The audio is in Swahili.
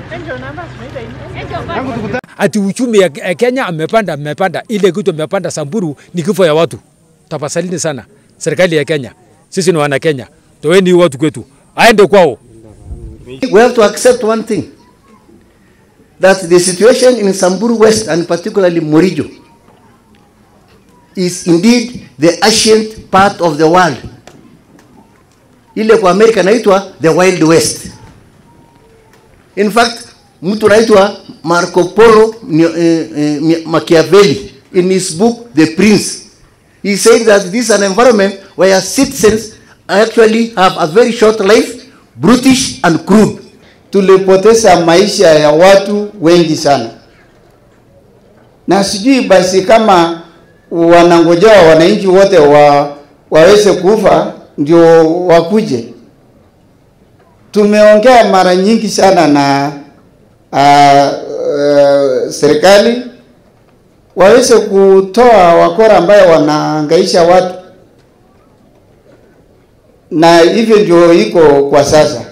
ati uchumi ya ya Kenya amepanda amepanda, ile kitu amepanda Samburu ni kifo ya watu. Tafadhalini sana serikali ya Kenya, sisi ni wana Kenya, toeni watu kwetu, aende kwao. We have to accept one thing that the situation in Samburu West and particularly Morijo is indeed the ancient part of the world. Ile kwa Amerika inaitwa the Wild West. In fact, mtu anaitwa Marco Polo ni- eh, eh, Machiavelli in his book The Prince. He said that this is an environment where citizens actually have a very short life, brutish and crude. tulipoteza maisha ya watu wengi sana, na sijui basi kama wanangojea wananchi wote wa, waweze kufa ndio wakuje. Tumeongea mara nyingi sana na uh, uh, serikali waweze kutoa wakora ambayo wanaangaisha watu, na hivyo ndio iko kwa sasa.